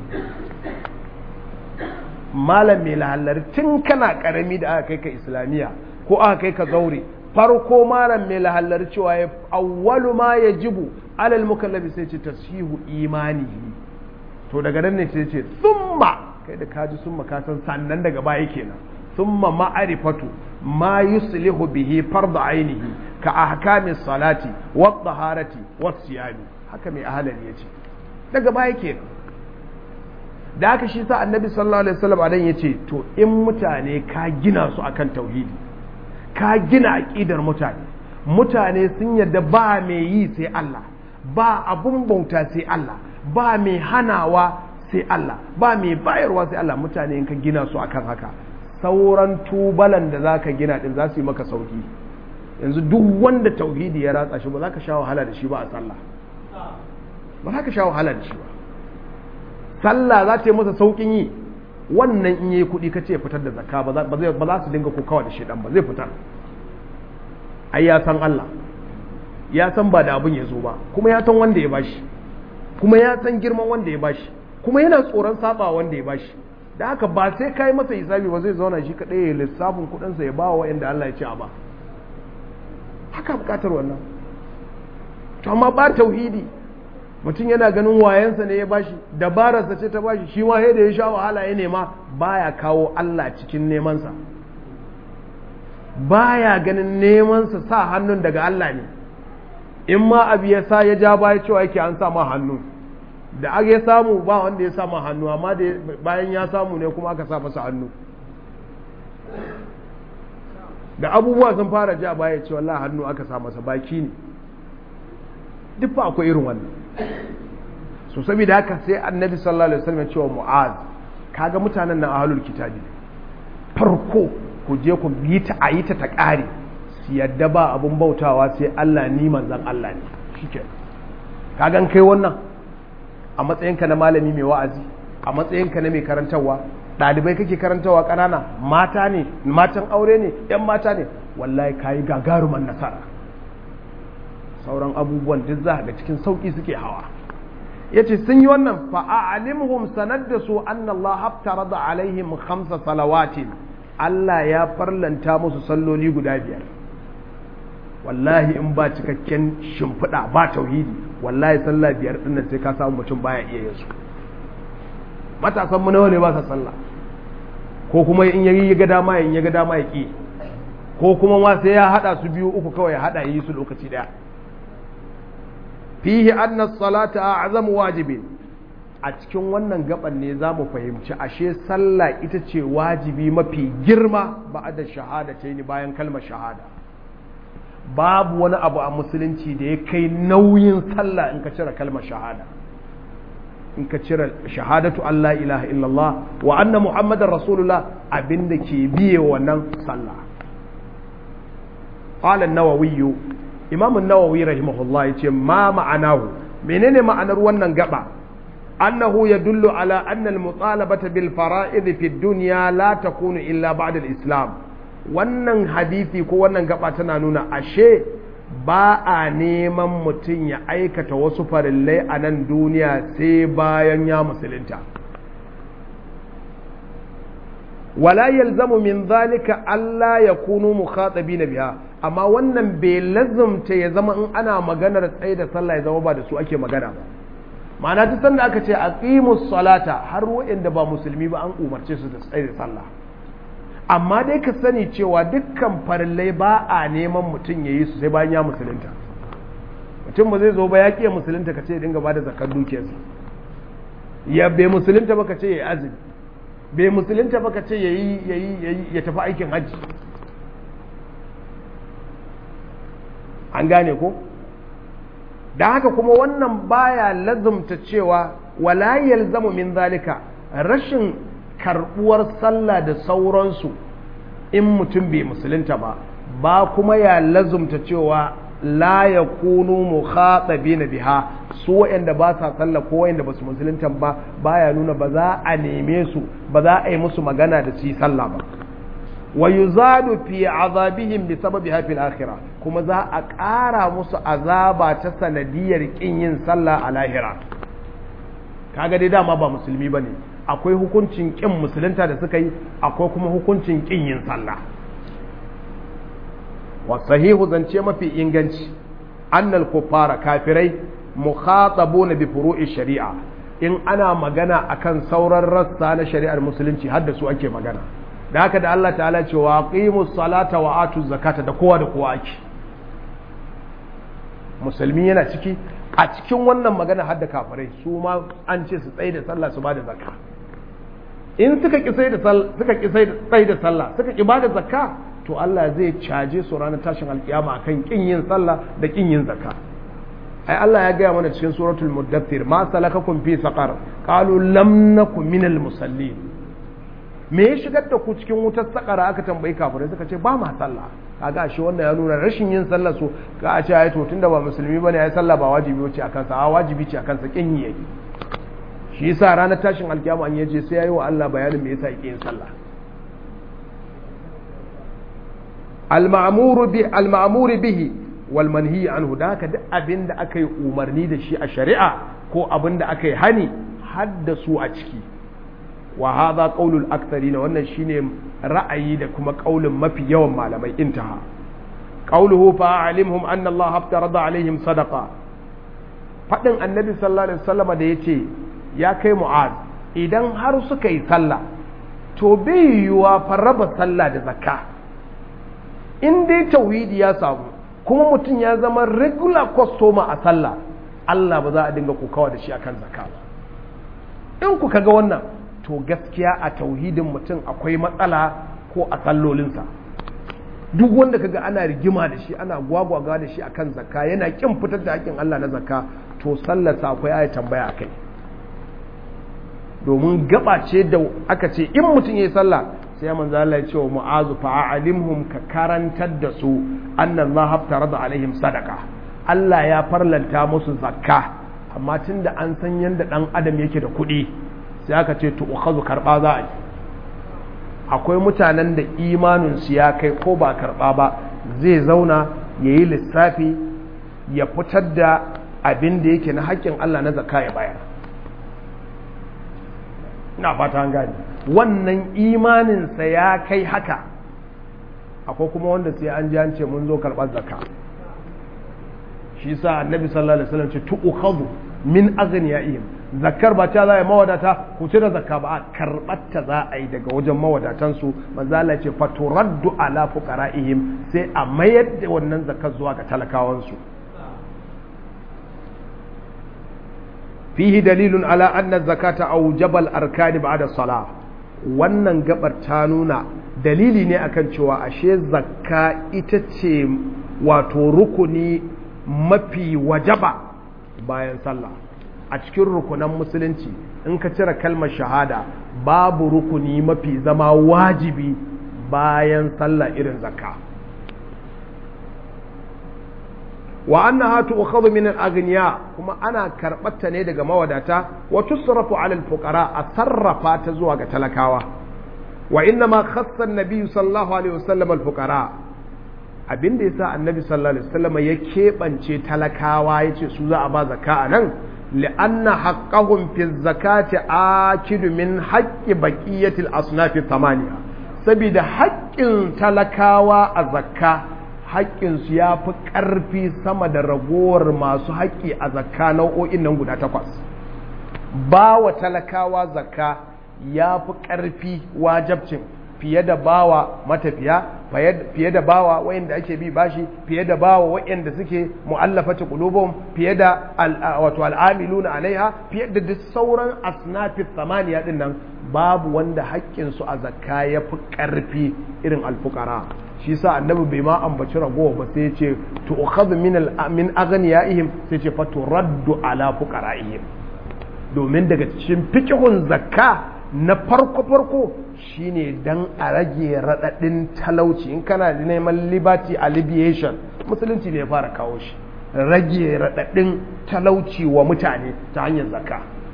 malam mai lahallari tun kana karami da aka kai ka islamiyya ko aka kai ka zaure farko malam mai lahallari cewa ya awwalu ma yajibu alal mukallafi sai ce tasihu imanihi to daga nan ne sai ce summa kai da kaji summa ka san sannan daga baya kenan summa ma'arifatu ma yuslihu bihi fardu ainihi ka ahkamis salati wat taharati was siyami haka mai ahalari yace daga baya kenan da haka shi sa annabi sallallahu alaihi wasallam adan yace to in mutane ka gina su akan tauhidi ka gina aqidar mutane mutane sun yadda ba mai yi sai Allah ba abun bauta sai Allah ba mai hanawa sai Allah ba mai bayarwa sai Allah mutane in ka gina su akan haka sauran tubalan da zaka gina din za su yi maka sauki yanzu duk wanda tauhidi ya ratsa shi ba za ka sha wahala da shi ba a sallah ba za ka sha wahala da shi ba sallah za ta yi masa saukin yi wannan in yi kuɗi ka ce fitar da zakka ba za su dinga kokawa da shedan ba zai fitar ai ya san Allah ya san ba da abin ya zo ba kuma ya san wanda ya bashi kuma ya san girman wanda ya bashi kuma yana tsoron saba wanda ya bashi da haka ba sai kai masa hisabi ba zai zauna shi kadai ya lissafin kuɗinsa ya ba wa inda Allah ya ce a ba haka bukatar wannan to amma ba tauhidi mutum yana ganin wayansa ne ya bashi dabararsa ce ta bashi shi ma da ya sha wahala ya nema baya kawo Allah cikin nemansa baya ganin nemansa sa hannun daga Allah ne in ma abu ya sa ya ja baya cewa yake an sa ma hannu da aka ya samu ba wanda ya sa ma hannu amma da bayan ya samu ne kuma aka sa masa hannu da abubuwa sun fara ja baya ce wallah hannu aka sa masa baki ne duk fa akwai irin wannan so saboda haka sai annabi sallallahu alaihi wasallam ya ce wa mu'az kaga mutanen nan ahlul kitabi farko ku je ku yi ta ayi ta ta kare su yadda ba abun bautawa sai Allah ni manzon Allah ne shike kaga kai wannan a matsayinka na malami mai wa'azi a matsayinka na mai karantarwa ɗalibai kake karantarwa ƙanana mata ne matan aure ne ‘yan mata ne wallahi kayi gagaruman nasara sauran abubuwan duk za ga cikin sauƙi suke hawa yace sun yi wannan fa a'limhum sanad da su anna Allah haftarada alaihim khamsa salawatin Allah ya farlanta musu salloli guda biyar wallahi in ba cikakken shimfiɗa ba tauhidi wallahi sallah biyar din nan sai ka samu mutum baya iya yin su matasan mu nawa ne ba sa sallah ko kuma in yayi ya ga dama in ya ga dama ya ki ko kuma ma sai ya hada su biyu uku kawai ya hada yi su lokaci daya fihi anna salata a'zamu wajibin a cikin wannan gaban ne za mu fahimci ashe sallah ita ce wajibi mafi girma ba'da shahada ta ni bayan kalmar shahada babu wani abu a musulunci da ya kai nauyin sallah in ka cire kalmar shahada in ka cire shahadatu Allah ilaha illallah wa anna muhammadar rasulullah abinda ke biye wannan sallah qala an-nawawi imam an-nawawi rahimahullah yace ma ma'anahu menene ma'anar wannan gaba annahu yadullu ala anna al-mutalabata bil fara'id fi ad-dunya la takunu illa ba'da al-islam wannan hadisi ko wannan gaba tana nuna ashe ba a neman mutum ya aikata wasu farillai a nan duniya sai bayan ya musulunta wala yalzamu min zalika Allah ya kunu mukhatabina biha amma wannan bai lazumta ya zama in ana maganar tsaye da sallah ya zama ba da su ake magana ba ma'ana duk sanda aka ce aqimus salata har wa'anda ba musulmi ba an umarce su da tsaye da sallah amma dai ka sani cewa dukkan farillai ba a neman mutum ya yi su sai bayan ya musulunta mutum ba zai zo ba ya ƙiya musulunta ka ce ya dinga ba da zakar dukiyarsa ya bai musulunta ba ka ce ya yi azumi bai musulunta ba ka ce ya yi ya tafi aikin hajji an gane ko da haka kuma wannan baya lazumta cewa wala yalzamu min zalika rashin karbuwar sallah da sauransu in mutum bai musulunta ba ba kuma ya lazumta cewa la ya kunu mukhatabina biha su wa'anda ba sa sallah ko wa'anda ba su musulunta ba baya nuna ba za a neme su ba za a yi musu magana da su yi sallah ba wa yuzadu fi azabihim bi sababi fil akhirah kuma za a ƙara musu azaba ta sanadiyar kin yin sallah a lahira kaga dai dama ba musulmi bane akwai hukuncin ƙin musulunta da suka yi akwai kuma hukuncin ƙin yin sallah wa sahihu zance mafi inganci annal kuffara kafirai mukhatabuna bi furu'i shari'a in ana magana akan sauran rassa na shari'ar musulunci har da su ake magana da haka da Allah ta'ala ce wa aqimus salata wa atuz zakata da kowa da kowa ake musulmi yana ciki a cikin wannan magana har da kafirai su ma an ce su tsaye da sallah su ba da zakka in suka ki sai da suka ki sai da sallah suka ki bada zakka to Allah zai caje su ranar tashin alkiyama akan kin yin sallah da kin yin zakka ai Allah ya gaya mana cikin suratul muddathir ma salakakum fi saqar qalu lam nakum minal musallin me ya shigar da ku cikin wutar sakara aka tambayi kafirai suka ce ba ma sallah kaga shi wannan ya nuna rashin yin sallah su ka a ce ai to tunda ba musulmi bane ai sallah ba wajibi ce akan sa a wajibi ce akan sa kin yi yake shi yasa ranar tashin alkiyama an yaje sai yayi wa Allah bayanin me yasa yake yin sallah al-ma'muru bi al-ma'muru bihi wal manhi anhu da haka duk abin da aka yi umarni da shi a shari'a ko abin da aka yi hani haddasu a ciki wa hadha qaulul aktharina wannan shine ra'ayi da kuma qaulin mafi yawan malamai intaha qauluhu fa alimhum anna Allah haftarada alaihim sadaqa fadin annabi sallallahu alaihi wasallam da yace ya kai mu'az idan har suka yi sallah to bai yiwuwa farraba sallah da zakka in dai tauhidi ya samu kuma mutum ya zama regular customer a sallah Allah ba za a dinga kokawa da shi akan zakka ba in ku kaga wannan to gaskiya a tauhidin mutum akwai matsala ko a sallolinsa duk wanda kaga ana rigima da shi ana gwagwaga da shi akan zakka yana kin fitar da hakkin Allah na zakka to sallarsa akwai aya tambaya akai domin gaba ce da aka ce in mutum yayi sallah sai manzo Allah ya ce wa mu'azu fa'alimhum ka karantar da su anna Allah haftarada alaihim sadaqa Allah ya farlanta musu zakka amma tunda an san yanda dan adam yake da kuɗi sai aka ce to ukhazu karba za a yi akwai mutanen da imanin su ya kai ko ba karba ba zai zauna yayi lissafi ya fitar da abin da yake na haƙƙin Allah na zakka ya bayar ina fata an gane wannan imaninsa ya kai haka akwai kuma wanda sai an ji an ce mun zo karɓar zakka shi sa annabi sallallahu alaihi wasallam ce tu'khadhu min aghniyaihim zakkar ba ta za a mawadata ku cire zakka ba a karɓar ta za a yi daga wajen mawadatan su manzo Allah ce faturaddu ala fuqara'ihim sai a mayar da wannan zakkar zuwa ga talakawan su fihi dalilun ala anna zakata aujabal arkani ba'da salah wannan gabar ta nuna dalili ne akan cewa ashe zakka ita ce wato rukuni mafi wajaba bayan sallah a cikin rukunan musulunci in ka cire kalmar shahada babu rukuni mafi zama wajibi bayan sallah irin zakka wa annaha tu'khadhu min al-aghniya kuma ana karbata ne daga mawadata wa tusrafu 'ala al-fuqara a sarrafa ta zuwa ga talakawa wa inna ma khassa an-nabi sallallahu alaihi wasallam al-fuqara abinda yasa annabi sallallahu alaihi wasallam ya kebance talakawa yace su za a ba zakka anan li'anna haqqahum fi zakati akidu min haqqi baqiyati al-asnaf thamaniya saboda haƙƙin talakawa a zakka haƙƙinsu ya fi ƙarfi sama da ragowar masu haƙƙi a zakka nau'o'in nan guda takwas ba wa talakawa zakka ya fi ƙarfi wajabcin fiye da bawa matafiya fiye da bawa wayanda ake bi bashi fiye da bawa wayanda suke mu'allafati qulubum fiye da wato al'amiluna alaiha fiye da duk sauran asnafi thamaniya din nan babu wanda haƙƙinsu a zakka ya fi ƙarfi irin alfukara shi sa annabi bai ma ambaci ragowa ba sai ce to ukhadhu min min aghniyaihim sai ce fa turaddu ala fuqaraihim domin daga cikin fiqhun zakka na farko farko shine dan a rage radadin talauci in kana neman liberty alleviation musulunci ne ya fara kawo shi rage radadin talauci wa mutane ta hanyar zakka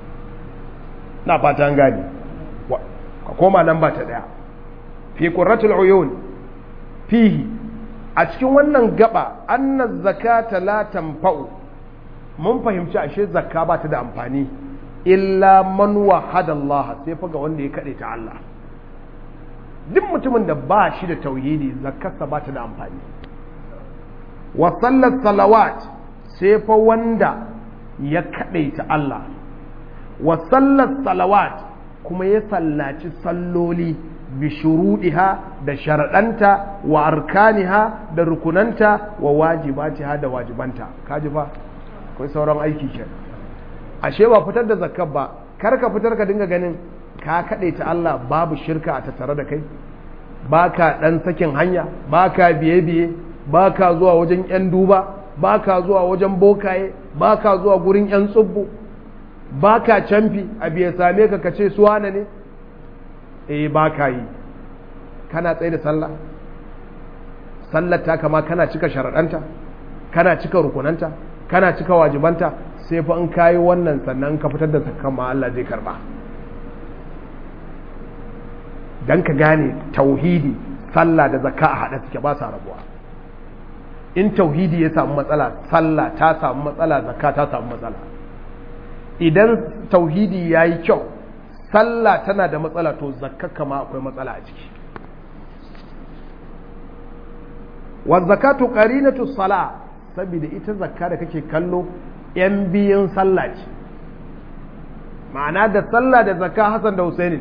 na fata an gane ka koma nan ba ta daya fi qurratul uyun fihi a cikin wannan gaba anna zakata la tanfa'u mun fahimci ashe zakka ba ta da amfani illa man wahada Allah sai fa ga wanda ya kade ta Allah duk mutumin da ba shi da tauhidi zakkarsa ba ta da amfani wa sallat salawat sai fa wanda ya kade ta Allah wa sallat salawat kuma ya sallaci salloli bishuruɗiha da sharaɗanta wa arkaniha da rukunanta wa wajibatiha da wajibanta kaji fa akwai sauran aiki ke ashe ba fitar da zakkar ba kar ka fitar ka dinga ganin ka kaɗe ta Allah babu shirka a tattare da kai ba ka ɗan sakin hanya ba ka biye-biye ba ka zuwa wajen 'yan duba ba ka zuwa wajen bokaye ba ka zuwa gurin 'yan tsubbu ba ka camfi a biya same ka kace suwana ne eh ba ka yi kana tsaye da sallah sallar ta kama kana cika sharaɗanta kana cika rukunanta kana cika wajibanta sai fa in kayi wannan sannan ka fitar da zakkan ma Allah zai karba dan ka gane tauhidi sallah da zakka a haɗa suke ba sa rabuwa in tauhidi ya samu matsala sallah ta samu matsala zakka ta samu matsala idan tauhidi ya yi kyau sallah tana da matsala to zakka ma akwai matsala a ciki wa zakatu qarinatu sala saboda ita zakka da kake kallo yan biyun sallah ce ma'ana da sallah da zakka Hassan da Husaini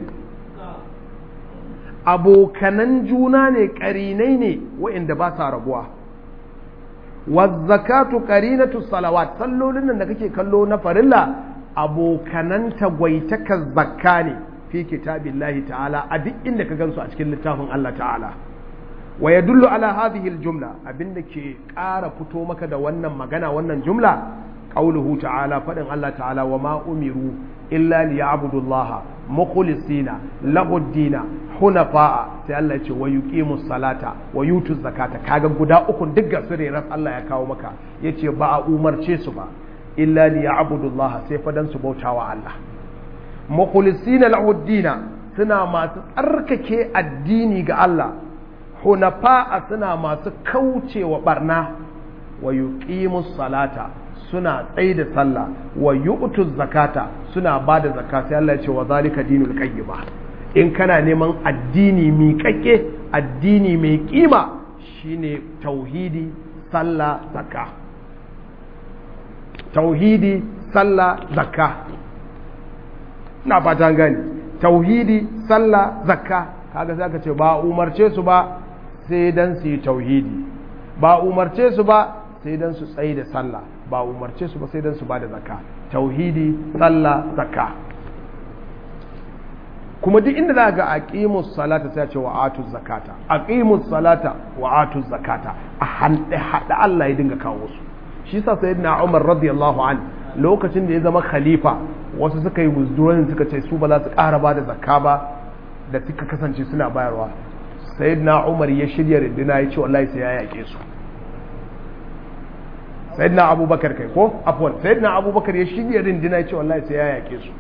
abokanan juna ne karinai ne waɗanda ba sa rabuwa wa zakatu qarinatu salawat sallolin nan da kake kallo na farilla abokanan tagwaitakar zakka ne fi kitabillahi ta'ala a duk inda ka gansu a cikin littafin Allah ta'ala wa yadullu ala hadhihi aljumla abinda ke ƙara fito maka da wannan magana wannan jumla qauluhu ta'ala fadin Allah ta'ala wa ma umiru illa liya'budu Allah mukhlisina lahu ad-dina hunafa'a sai Allah ya ce wa yuqimus salata wa yutuz zakata kaga guda uku duk ga sirrin Allah ya kawo maka yace ba a umarce su ba illa liya'budu Allah sai fa dan su bautawa Allah mukhlisina lahu ad-dina suna masu tsarkake addini ga Allah hunafa'a suna masu kaucewa barna wa yuqimus salata suna tsaye da sallah wa yu'tu zakata suna ba da zakka sai Allah ya ce wa zalika dinul qayyima in kana neman addini miƙaƙe addini mai kima shine tauhidi sallah zakka tauhidi sallah zakka ina fatan gani tauhidi sallah zakka kaga sai aka ce ba umarce su ba sai dan su yi tauhidi ba umarce su ba sai dan su tsaye da sallah ba umarce su ba sai dan su ba da zakka tauhidi sallah zakka kuma duk inda za ga aqimus salata sai ce wa atuz zakata aqimus salata wa atuz zakata a hande hada Allah ya dinga kawo su shi yasa sayyidina Umar radiyallahu an lokacin da ya zama khalifa wasu suka yi withdrawing suka ce su ba za su ƙara ba da zakka ba da suka kasance suna bayarwa sayyidina Umar ya shirya rindina ya ce wallahi sai ya yake su sayyidina Abubakar kai ko afwan sayyidina Abubakar ya shirya rindina ya ce wallahi sai ya yake su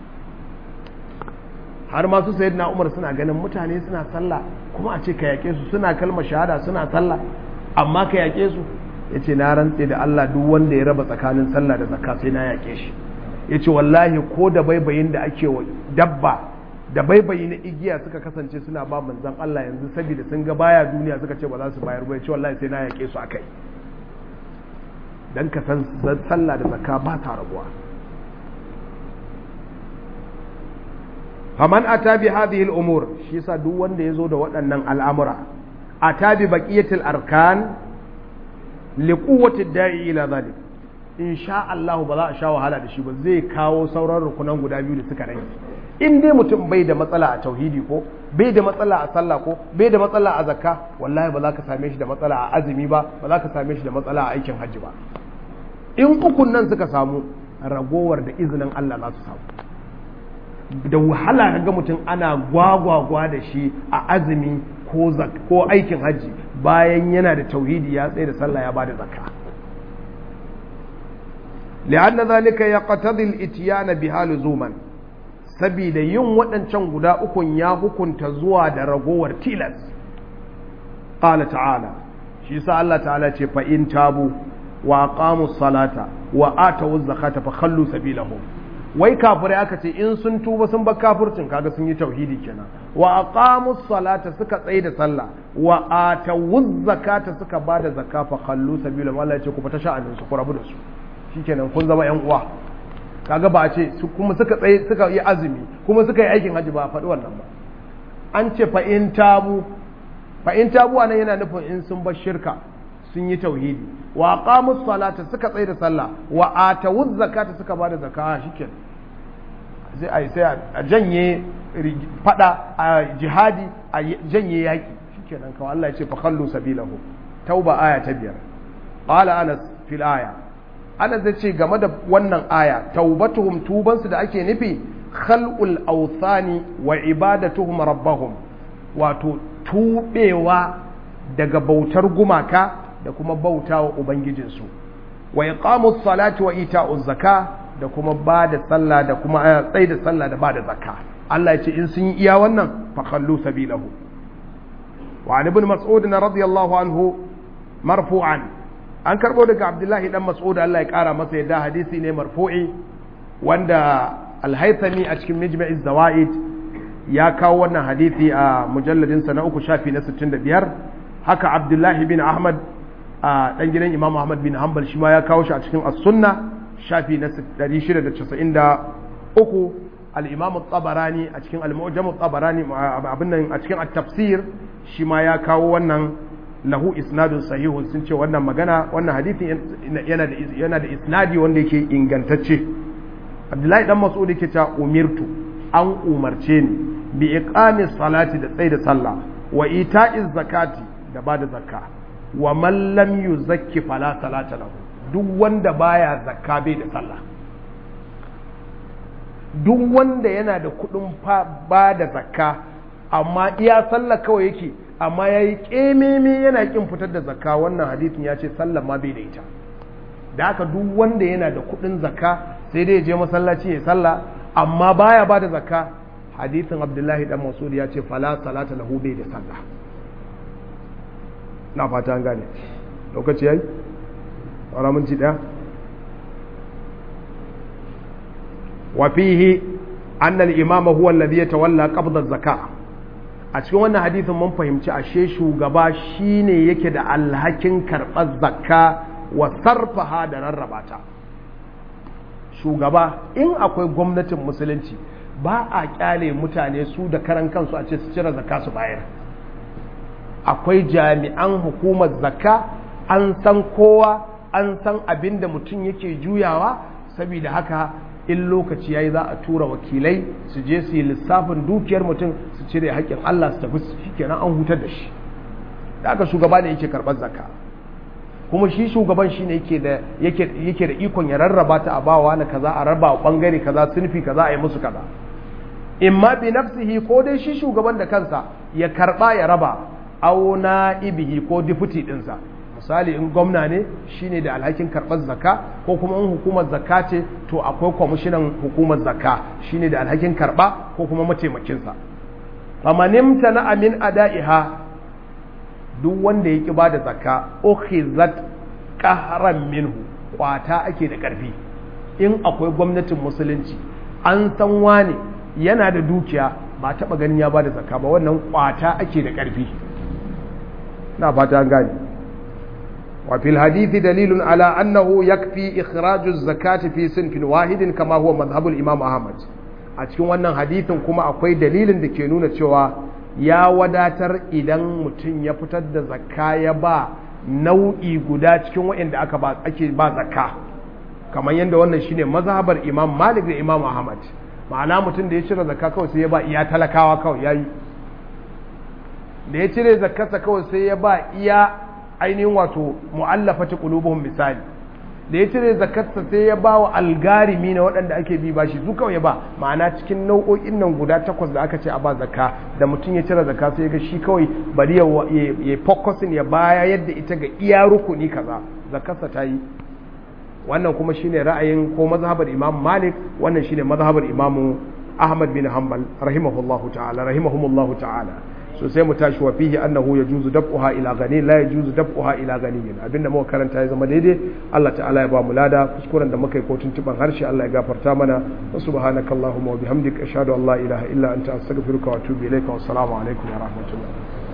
har masu sayyidina Umar suna ganin mutane suna sallah kuma a ce ka yake su suna kalmar shahada suna sallah amma ka yake su ya ce na rantse da Allah duk wanda ya raba tsakanin sallah da zakka sai na yake shi ya ce wallahi ko da baibayin da ake wa dabba da baibayi na igiya suka kasance suna ba manzan Allah yanzu saboda sun ga baya duniya suka ce ba za su bayar ba ya ce wallahi sai na yake su akai dan ka san sallah da zakka ba ta rabuwa faman ata bi hadhihi al-umur shi yasa duk wanda yazo da waɗannan al'amura ata bi baqiyatil arkan liquwwati da'i ila zalik in sha Allah ba za a sha wahala da shi ba zai kawo sauran rukunan guda biyu da suka rage in dai mutum bai da matsala a tauhidi ko bai da matsala a sallah ko bai da matsala a zakka wallahi ba za ka same shi da matsala a azumi ba ba za ka same shi da matsala a aikin hajji ba in ukun nan suka samu ragowar da izinin Allah za su samu da wahala ga mutum ana gwagwagwa da shi a azumi ko ko aikin hajji bayan yana da tauhidi ya tsaye da sallah ya bada zakka li'anna zalika yaqtadi al-ityan biha luzuman saboda yin waɗancan guda ukun ya hukunta zuwa da ragowar tilas qala ta'ala shi sa Allah ta'ala ce fa in tabu wa aqamu salata wa atu zakata fa khallu sabilahum wai kafirai aka ce in sun tuba sun bar kafircin kaga sun yi tauhidi kenan wa aqamu salata suka tsaye da sallah wa atu zakata suka bada zakka fa khallu sabilahum Allah ya ce ku fita sha'anin su ku rabu da su shikenan kun zama yan uwa kaga ba a ce kuma suka tsaye suka yi azumi kuma suka yi aikin hajji ba a faɗi wannan ba an ce fa in tabu fa in tabu anan yana nufin in sun bar shirka sun yi tauhidi wa aqamus salata suka tsaye da sallah wa atawuz zakata suka ba da zakka shikenan sai ai sai a janye fada a jihadi a janye yaki shikenan kawai Allah ya ce fa khallu sabilahu tauba aya ta biyar qala anas fil aya ana zai ce game da wannan aya taubatuhum tubansu da ake nufi khalqul awthani wa ibadatuhum rabbahum wato tubewa daga bautar gumaka da kuma bautawa ubangijinsu wa iqamus salati wa ita'uz zaka da kuma bada sallah da kuma tsaye da sallah da bada zakka Allah ya ce in sun yi iya wannan fa khallu sabilahu wa ibn mas'ud radiyallahu anhu marfu'an an karbo daga abdullahi dan mas'ud Allah ya kara masa yadda hadisi ne marfu'i wanda alhaithami a cikin mijma'iz zawaid ya kawo wannan hadisi a mujalladin sa na uku shafi na 65 haka abdullahi bin ahmad a dan gidan imam ahmad bin hanbal shi ma ya kawo shi a cikin as-sunna shafi na 693 al-imam at-tabarani a cikin al-mu'jam at-tabarani abin nan a cikin at-tafsir shi ma ya kawo wannan lahu isnadun sahihun sun ce wannan magana wannan hadithin yana da yana da isnadi wanda yake ingantacce Abdullahi dan Mas'ud yake cewa umirtu an umarce ni bi iqamis salati da tsaida sallah wa ita'iz zakati da bada zakka wa man lam yuzakki fala salata lahu duk wanda baya zakka bai da sallah duk wanda yana da kudin ba da zakka amma iya sallah kawai yake amma ya yi ƙememe yana ƙin fitar da zakka wannan hadithin ya ce sallah ma bai da ita da haka duk wanda yana da kuɗin zakka sai dai ya je masallaci ya sallah amma baya ba da zakka hadithin abdullahi dan masud ya ce fala salata lahu bai da sallah na fata an gane lokaci yayi wala minti daya wa fihi anna al-imama huwa alladhi yatawalla qabda az-zaka a cikin wannan hadisin mun fahimci ashe shugaba shine yake da alhakin karɓar zakka wa sarfaha da rarraba ta shugaba in akwai gwamnatin musulunci ba a kyale mutane su da karan kansu a ce su cire zakka su bayar akwai jami'an hukumar zakka an san kowa an san abin da mutum yake juyawa saboda haka in lokaci yayi za a tura wakilai su je su yi lissafin dukiyar mutum su cire haƙƙin Allah su tafi shikenan an hutar da shi da aka shugaba ne yake karɓar zakka kuma shi shugaban shi ne yake da yake da ikon ya rarraba ta a bawa na kaza a raba wa bangare kaza sunfi kaza a yi musu kaza imma bi nafsihi ko dai shi shugaban da kansa ya karba ya raba aw ibihi ko deputy dinsa misali in gwamna ne shine da alhakin karɓar zakka ko kuma in hukumar zakka ce to akwai kwamishinan hukumar zakka shine da alhakin karɓa ko kuma mataimakinsa famanimta na amin ada'iha duk wanda ya ƙi ba da zakka ukhizat qahran minhu kwata ake da ƙarfi in akwai gwamnatin musulunci an san wane yana da dukiya ba taɓa ganin ya ba da zakka ba wannan kwata ake da ƙarfi na fata an gane وفي الحديث دليل على أنه يكفي إخراج الزكاة في صنف واحد كما هو مذهب الإمام أحمد أتكون wannan hadithin kuma akwai dalilin da ke nuna cewa ya wadatar idan mutum ya fitar da zakka ya ba nau'i guda cikin waɗanda aka ba ake ba zakka kamar yadda wannan shine mazhabar Imam Malik da Imam Ahmad ma'ana mutum da ya cire zakka kawai sai ya ba iya talakawa kawai yayi da ya cire zakkarsa kawai sai ya ba iya ainihin wato mu'allafati qulubuhum misali da ya cire zakarsa sai ya ba wa algarimi na waɗanda ake bi bashi su kawai ya ba ma'ana cikin nau'o'in nan guda takwas da aka ce a ba zakka da mutum ya cire zakka sai ya ga shi kawai bari ya focusin ya baya yadda ita ga iya rukuni kaza zakarsa ta yi wannan kuma shine ra'ayin ko mazhabar imam malik wannan shine mazhabar imamu ahmad bin hanbal rahimahullahu ta'ala rahimahumullahu ta'ala so sai mu tashi wa fihi annahu yajuzu dab'uha ila gani la yajuzu dab'uha ila ganiyin abinda muka karanta ya zama daidai Allah ta'ala ya ba mu lada kuskuren da muka yi ko tuntuban harshe Allah ya gafarta mana wa subhanakallahumma wa bihamdika ashhadu an la ilaha illa anta astaghfiruka wa atubu ilayka wa assalamu alaikum wa rahmatullah